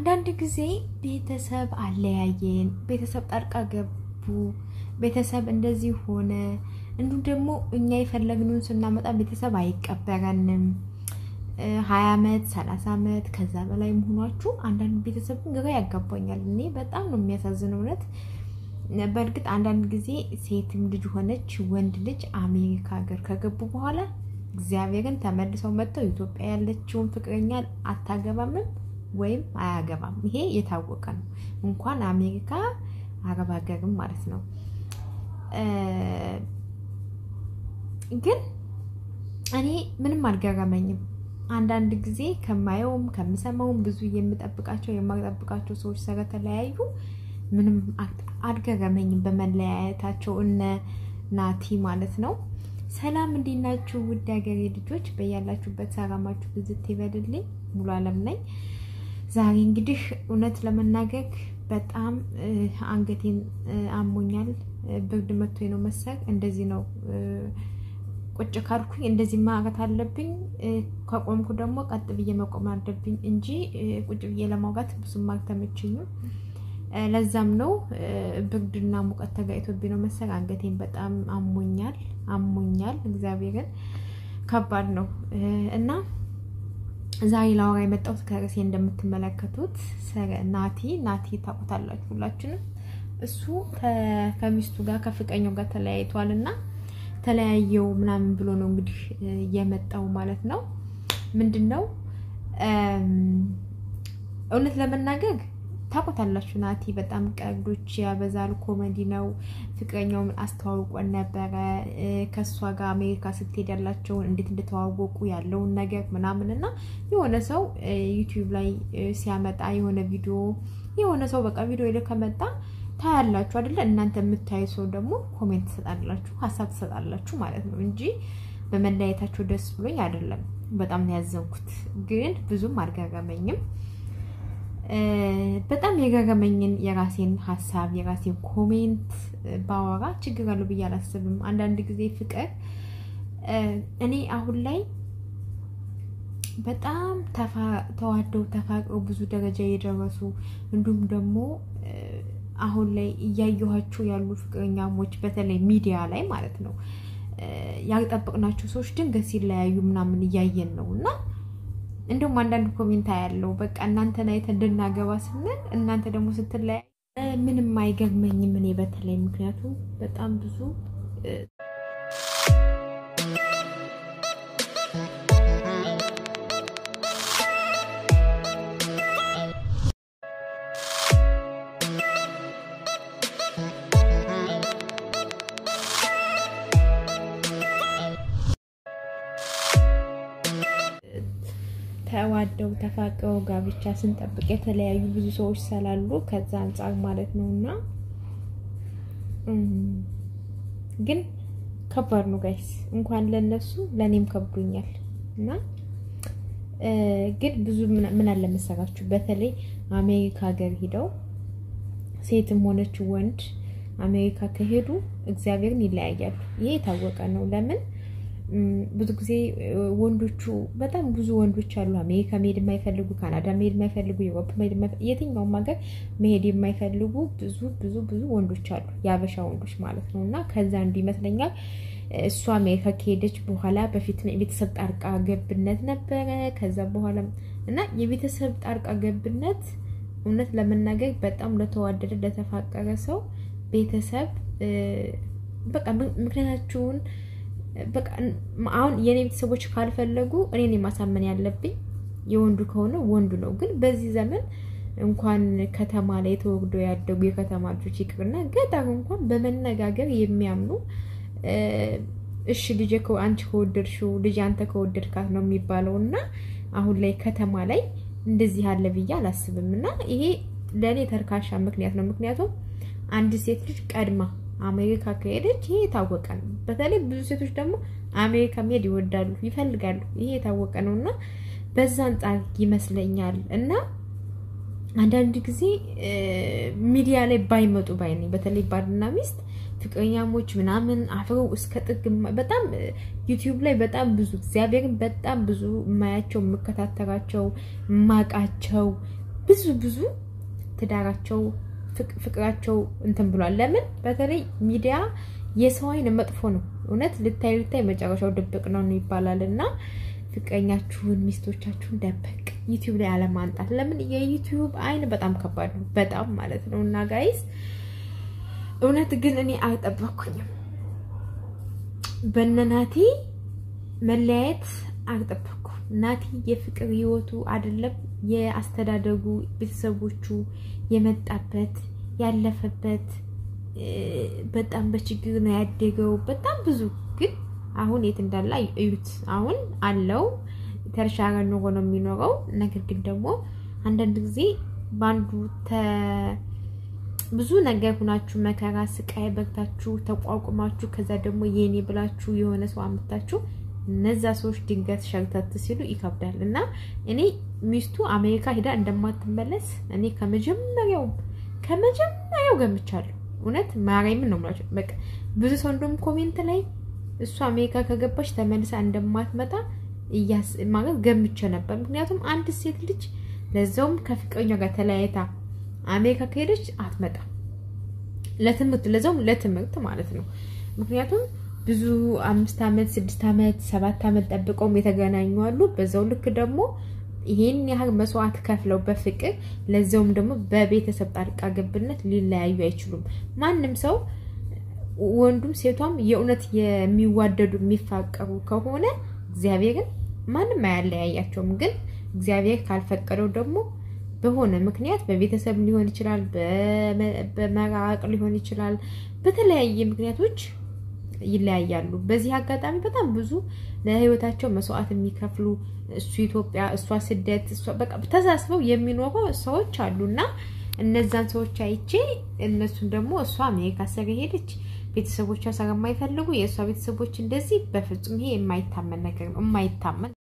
አንዳንድ ጊዜ ቤተሰብ አለያየን፣ ቤተሰብ ጣልቃ ገቡ፣ ቤተሰብ እንደዚህ ሆነ። እንዲሁም ደግሞ እኛ የፈለግነውን ስናመጣ ቤተሰብ አይቀበረንም። ሀያ ዓመት ሰላሳ ዓመት ከዛ በላይ መሆኗችሁ አንዳንድ ቤተሰብ ግራ ያጋባኛል። እኔ በጣም ነው የሚያሳዝነው እውነት። በእርግጥ አንዳንድ ጊዜ ሴትም ልጅ ሆነች ወንድ ልጅ አሜሪካ ሀገር ከገቡ በኋላ እግዚአብሔርን ተመልሰው መጥተው ኢትዮጵያ ያለችውን ፍቅረኛ አታገባምም ወይም አያገባም። ይሄ የታወቀ ነው። እንኳን አሜሪካ አረብ ሀገርም ማለት ነው። ግን እኔ ምንም አልገረመኝም። አንዳንድ ጊዜ ከማየውም ከምሰማውም ብዙ የምጠብቃቸው የማጠብቃቸው ሰዎች ስለተለያዩ ምንም አልገረመኝም በመለያየታቸው እነ ናቲ ማለት ነው። ሰላም እንዴት ናችሁ? ውድ ሀገሬ ልጆች በያላችሁበት ሰላማችሁ ብዝት ይበልልኝ። ሙሉ አለም ነኝ። ዛሬ እንግዲህ እውነት ለመናገር በጣም አንገቴን አሞኛል። ብርድ መቶኝ ነው መሰል እንደዚህ ነው ቁጭ ካልኩኝ እንደዚህ ማውራት አለብኝ። ከቆምኩ ደግሞ ቀጥ ብዬ መቆም አለብኝ እንጂ ቁጭ ብዬ ለማውራት ብዙም አልተመቸኝም። ለዛም ነው ብርድና ሙቀት ተጋይቶብኝ ነው መሰል አንገቴን በጣም አሞኛል አሞኛል። እግዚአብሔርን ከባድ ነው እና ዛሬ ላወራ የመጣሁት ከርዕሴ እንደምትመለከቱት ናቲ ናቲ ታውቁታላችሁ ሁላችንም። እሱ ከሚስቱ ጋር ከፍቅረኛው ጋር ተለያይቷል እና ተለያየው ምናምን ብሎ ነው እንግዲህ የመጣው ማለት ነው። ምንድን ነው እውነት ለመናገር ታውቁታላችሁ ናቲ በጣም ቀልዶች ያበዛል። ኮሜዲ ነው። ፍቅረኛውን አስተዋውቆን ነበረ ከእሷ ጋር አሜሪካ ስትሄድ ያላቸውን እንዴት እንደተዋወቁ ያለውን ነገር ምናምን እና የሆነ ሰው ዩቲዩብ ላይ ሲያመጣ የሆነ ቪዲዮ የሆነ ሰው በቃ ቪዲዮ ላይ ከመጣ ታያላችሁ አይደለ? እናንተ የምታዩ ሰው ደግሞ ኮሜንት ትሰጣላችሁ፣ ሀሳብ ትሰጣላችሁ ማለት ነው እንጂ በመለያየታቸው ደስ ብሎኝ አይደለም። በጣም ነው ያዘንኩት፣ ግን ብዙም አልገረመኝም። በጣም የገረመኝን የራሴን ሀሳብ የራሴን ኮሜንት ባወራ ችግር አለው ብዬ አላስብም። አንዳንድ ጊዜ ፍቅር እኔ አሁን ላይ በጣም ተዋደው ተፋቅረው ብዙ ደረጃ የደረሱ እንዲሁም ደግሞ አሁን ላይ እያየኋቸው ያሉ ፍቅረኛሞች በተለይ ሚዲያ ላይ ማለት ነው ያልጠበቅናቸው ሰዎች ድንገት ሲለያዩ ምናምን እያየን ነው እና እንደውም አንዳንድ ኮሜንታ ያለው በቃ እናንተን አይተን እንድናገባ ስንል እናንተ ደግሞ ስትለያዩ ምንም አይገርመኝም እኔ በተለይ ምክንያቱም በጣም ብዙ ተዋደው ተፋቀው ጋብቻ ስንጠብቅ የተለያዩ ብዙ ሰዎች ስላሉ ከዛ አንጻር ማለት ነው። እና ግን ከባድ ነው ጋይስ፣ እንኳን ለነሱ ለእኔም ከብዶኛል። እና ግን ብዙ ምን አለ መሰራችሁ፣ በተለይ አሜሪካ ሀገር ሂደው ሴትም ሆነች ወንድ አሜሪካ ከሄዱ እግዚአብሔርን ይለያያሉ። ይሄ የታወቀ ነው። ለምን ብዙ ጊዜ ወንዶቹ በጣም ብዙ ወንዶች አሉ። አሜሪካ መሄድ የማይፈልጉ ካናዳ መሄድ የማይፈልጉ ዩሮፕ መሄድ የትኛውም ሀገር መሄድ የማይፈልጉ ብዙ ብዙ ብዙ ወንዶች አሉ፣ የአበሻ ወንዶች ማለት ነው። እና ከዛ እንዲ ይመስለኛል እሷ አሜሪካ ከሄደች በኋላ በፊት የቤተሰብ ጣልቃ ገብነት ነበረ። ከዛ በኋላ እና የቤተሰብ ጣልቃ ገብነት እውነት ለመናገር በጣም ለተዋደደ ለተፋቀረ ሰው ቤተሰብ በቃ ምክንያታችሁን በቃ አሁን የኔ ቤተሰቦች ካልፈለጉ እኔን የማሳመን ያለብኝ የወንዱ ከሆነ ወንዱ ነው። ግን በዚህ ዘመን እንኳን ከተማ ላይ ተወግዶ ያደጉ የከተማ ልጆች ይቅርና ገጠር እንኳን በመነጋገር የሚያምኑ እሺ ልጄ አንቺ ከወደድሽው ልጅ አንተ ከወደድካት ነው የሚባለው እና አሁን ላይ ከተማ ላይ እንደዚህ አለ ብዬ አላስብም። እና ይሄ ለእኔ ተርካሻ ምክንያት ነው። ምክንያቱም አንድ ሴት ልጅ ቀድማ አሜሪካ ከሄደች ይሄ የታወቀ ነው። በተለይ ብዙ ሴቶች ደግሞ አሜሪካ መሄድ ይወዳሉ፣ ይፈልጋሉ። ይሄ የታወቀ ነው እና በዛ አንጻር ይመስለኛል እና አንዳንድ ጊዜ ሚዲያ ላይ ባይመጡ ባይ ነኝ። በተለይ ባልና ሚስት ፍቅረኛሞች ምናምን አፍረው እስከ ጥግ በጣም ዩቲዩብ ላይ በጣም ብዙ እግዚአብሔርን በጣም ብዙ የማያቸው የምከታተላቸው የማውቃቸው ብዙ ብዙ ትዳራቸው ፍቅራቸው እንትን ብሏል። ለምን በተለይ ሚዲያ የሰው አይን መጥፎ ነው። እውነት ልታይ ልታይ መጨረሻው ድብቅ ነው ይባላል እና ፍቅረኛችሁን ሚስቶቻችሁን ደበቅ ዩቲዩብ ላይ አለማንጣት። ለምን የዩቲዩብ አይን በጣም ከባድ ነው፣ በጣም ማለት ነው። እና ጋይስ እውነት ግን እኔ አልጠበኩኝም በነናቲ መለያየት አልጠበኩም። ናቲ የፍቅር ህይወቱ አይደለም የአስተዳደጉ ቤተሰቦቹ የመጣበት ያለፈበት በጣም በችግር ነው ያደገው። በጣም ብዙ ግን አሁን የት እንዳለ እዩት። አሁን አለው ተርሻረ ኑሮ ነው የሚኖረው። ነገር ግን ደግሞ አንዳንድ ጊዜ በአንዱ ብዙ ነገር ሁናችሁ መከራ ስቃይ በግታችሁ ተቋቁማችሁ ከዛ ደግሞ የኔ ብላችሁ የሆነ ሰው አምታችሁ እነዛ ሰዎች ድንገት ሸርተት ሲሉ ይከብዳል። እና እኔ ሚስቱ አሜሪካ ሄዳ እንደማትመለስ እኔ ከመጀመሪያው ከመጀመሪያው ገምቻለሁ። እውነት ማርያምን ነው የምላቸው። በቃ ብዙ ሰው እንደውም ኮሜንት ላይ እሱ አሜሪካ ከገባች ተመልሳ እንደማትመጣ ማለት ገምቼ ነበር። ምክንያቱም አንድ ሴት ልጅ ለዛውም ከፍቅረኛ ጋር ተለያይታ አሜሪካ ከሄደች አትመጣም። ለትምህርት ለዛውም ለትምህርት ማለት ነው። ምክንያቱም ብዙ አምስት ዓመት ስድስት ዓመት ሰባት ዓመት ጠብቀውም የተገናኙ አሉ። በዛው ልክ ደግሞ ይሄን ያህል መስዋዕት ከፍለው በፍቅር ለዛውም ደግሞ በቤተሰብ ጣልቃ ገብነት ሊለያዩ አይችሉም። ማንም ሰው ወንዱም ሴቷም የእውነት የሚዋደዱ የሚፋቀሩ ከሆነ እግዚአብሔርን ማንም አያለያያቸውም። ግን እግዚአብሔር ካልፈቀደው ደግሞ በሆነ ምክንያት በቤተሰብ ሊሆን ይችላል፣ በመራቅ ሊሆን ይችላል፣ በተለያየ ምክንያቶች ይለያያሉ። በዚህ አጋጣሚ በጣም ብዙ ለሕይወታቸው መስዋዕት የሚከፍሉ እሱ ኢትዮጵያ፣ እሷ ስደት፣ በቃ ተሳስበው የሚኖሩ ሰዎች አሉ እና እነዛን ሰዎች አይቼ እነሱን ደግሞ እሷ አሜሪካ ስለሄደች ቤተሰቦቿ ስለማይፈልጉ የእሷ ቤተሰቦች እንደዚህ፣ በፍጹም ይሄ የማይታመን ነገር ነው የማይታመን